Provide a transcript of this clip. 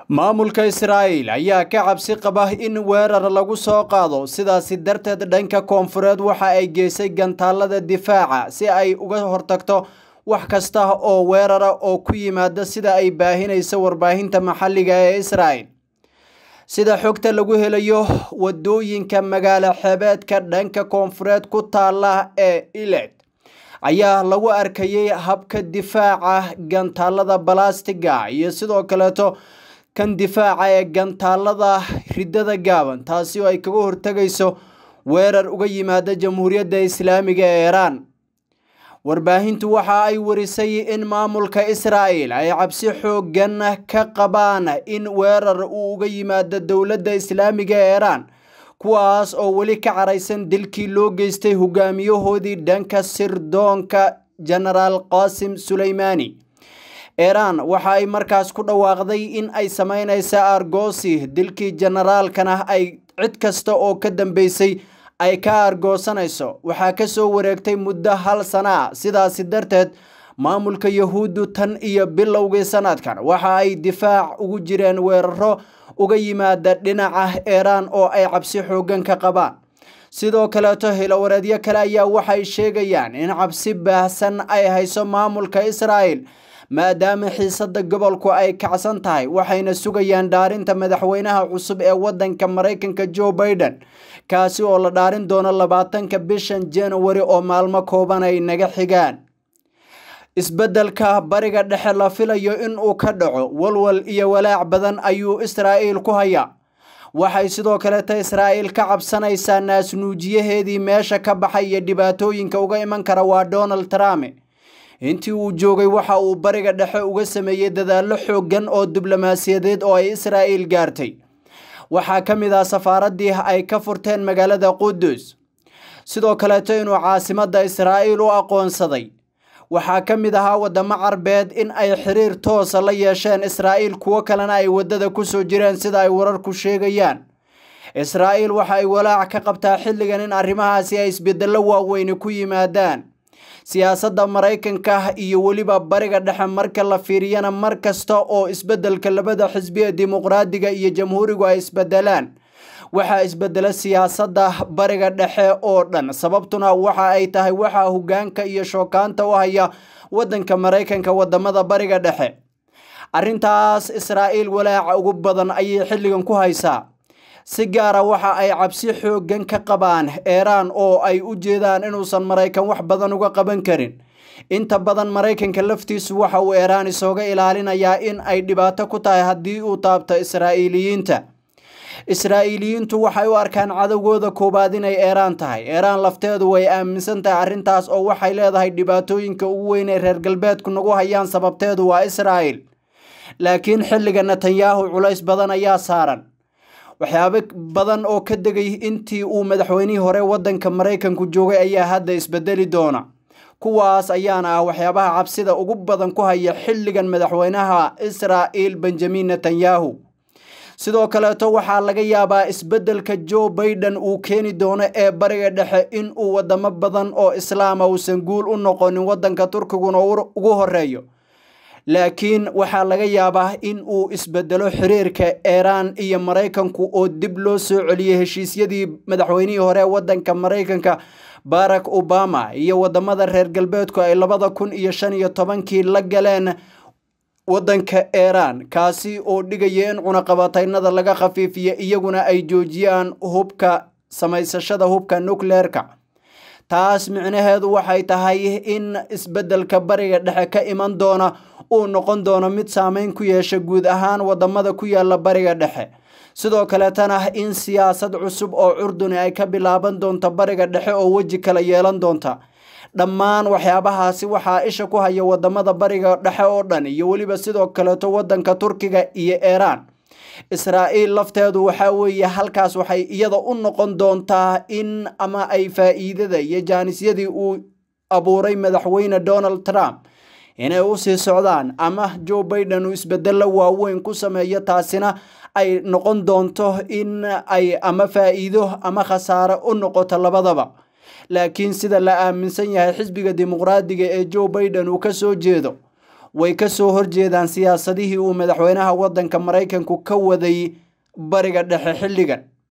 maamulka israa'iil ayaa ka cabsi qaba in weerar lagu soo qaado sidaasi darteed dhanka koonfureed waxa ay geysay gantaalada difaaca si ay uga hortagto wax kasta oo weerara oo ku yimaada sida ay baahinayso warbaahinta maxalliga ee israa'il sida xogta lagu helayo wadooyinka magaalo xeebeedka dhanka koonfureed ku taala ee iled ayaa lagu arkayay habka difaaca gantaalada balastiga iyo sidoo kaleeto kan difaaca ee gantaalada ridada gaaban taasi oo ay kaga hortegayso weerar uga yimaada jamhuuriyadda islaamiga ee iiraan warbaahintu waxa ay warisay in maamulka israa'il ay cabsi xoogan ka qabaan in weerar uu uga yimaado dowladda islaamiga ee iiraan kuwaas oo weli ka caraysan dilkii loo geystay hogaamiyahoodii dhanka sirdoonka genaraal qaasim suleymaani iiraan waxa ay markaas ku dhawaaqday in ay sameynaysa argosi dilkii generaalkana ay cid kasta oo ka dambeysay ay ka argoosanayso waxaa kasoo wareegtay muddo hal sana ah sidaasi darteed maamulka yahuuddu tan iyo bilowgii sanadkan waxa ay difaac ugu jireen weeraro uga yimaada dhinaca iiraan oo ay cabsi xoogan ka qabaan sidoo kaleeto hilowareedyo kale ayaa waxay sheegayaan in cabsi baahsan ay hayso maamulka israa'il maadaama xiisada gobolku ay kacsan tahay waxayna sugayaan dhaarinta madaxweynaha cusub ee wadanka maraykanka joe biden kaasi oo la dhaarin doono labaatanka bishan january oo maalmo kooban ay naga xigaan isbeddelka bariga dhexe la filayo in uu ka dhaco walwal iyo walaac badan ayuu israa'iil ku hayaa waxay sidoo kaleeta israa'iil ka cabsanaysaa naasnuujiyaheedii meesha ka baxay iyo dhibaatooyinka uga iman kara waa donald trump intii uu joogay waxa uu bariga dhexe uga sameeyey dadaallo xooggan oo diblomaasiyadeed oo ay israa'iil gaartay waxaa ka mid ah safaaraddii ay ka furteen magaalada qudus sidoo kaleeto inuu caasimadda israa'iil u aqoonsaday waxaa ka mid ahaa waddamo carbeed in ay xiriir toosa la yeesheen israa'iil kuwo kalena ay waddada kusoo jireen sida ay wararku sheegayaan israa'iil waxa ay walaac ka qabtaa xilligan in arrimahaasi ay isbedello waaweyni ku yimaadaan siyaasadda maraykanka iyo weliba bariga dhexe marka la fiiriyana mar kasta oo isbeddelka labada xisbi ee dimuqraadiga iyo jamhuurigu ay isbedelaan waxaa isbedela siyaasadda bariga dhexe oo dhan sababtuna waxa ay tahay waxaa hogaanka iyo shookaanta u haya waddanka maraykanka wadamada bariga dhexe arrintaas israa'iil walaaca ugu badan ayay xilligan ku haysaa si gaara waxa ay cabsi xooggan ka qabaan iiraan oo ay u jeedaan inuusan maraykan wax badan uga qaban karin inta badan maraykanka laftiisu waxa uu iiraan isooga ilaalinayaa in ay dhibaato ku tahay haddii uu taabto israa'iiliyiinta israa'iiliyiintu waxay u arkaan cadowgooda koowaad inay iiraan tahay iiraan lafteedu way aaminsan tahay arrintaas oo waxay leedahay dhibaatooyinka ugu weyn ee reer galbeedku nagu hayaan sababteedu waa israa'il laakiin xilliga netanyahu culays badan ayaa saaran waxyaabo badan oo ka degay intii uu madaxweynihii hore waddanka maraykanku joogay ayaa hadda isbedeli doona kuwaas ayaana ah waxyaabaha cabsida ugu badan ku haya xilligan madaxweynaha israa'iil benjamin netanyahu sidoo kaleeto waxaa laga yaabaa isbeddelka joe biden uu keeni doono ee bariga dhexe in uu wadamo badan oo islaama uusan guul u noqonin waddanka turkiguna ugu horeeyo laakiin waxaa laga yaabaa in uu isbedelo xiriirka iiraan iyo maraykanku oo dib loo soo celiyey heshiisyadii madaxweynihii hore waddanka maraykanka barack obama iyo wadamada reer galbeedku ay labada kun iyo shan iyo tobankii la galeen waddanka iiraan kaasi oo dhigaya in cunaqabataynada laga khafiifiyo iyaguna ay joojiyaan hubka samaysashada hubka nucleerka taas micnaheedu waxay tahay in isbeddelka bariga dhexe ka iman doona uu noqon doono mid saameyn ku yeesha guud ahaan wadamada ku yaala bariga dhexe sidoo kaleetana in siyaasad cusub oo curduni ay ka bilaaban doonto bariga dhexe oo weji kala yeelan doonta dhammaan waxyaabahaasi waxaa isha ku haya wadamada bariga dhexe oo dhan iyo weliba sidoo kaleeto wadanka turkiga iyo iiraan israa'iil lafteedu waxaa weeye halkaas waxay iyada u noqon doontaa in ama ay faa'iidada iyo jaanisyadii uu abuuray madaxweyne donald trump inay usii socdaan ama joe biden uu isbedello waaweyn ku sameeyo taasina ay noqon doonto in ay ama faa'iido ama khasaare u noqoto labadaba laakiin sida la aaminsan yahay xisbiga dimuqraadiga ee joe biden uu ka soo jeedo way ka soo horjeedaan siyaasadihii uu madaxweynaha waddanka maraykanku ka waday bariga dhexe xilligan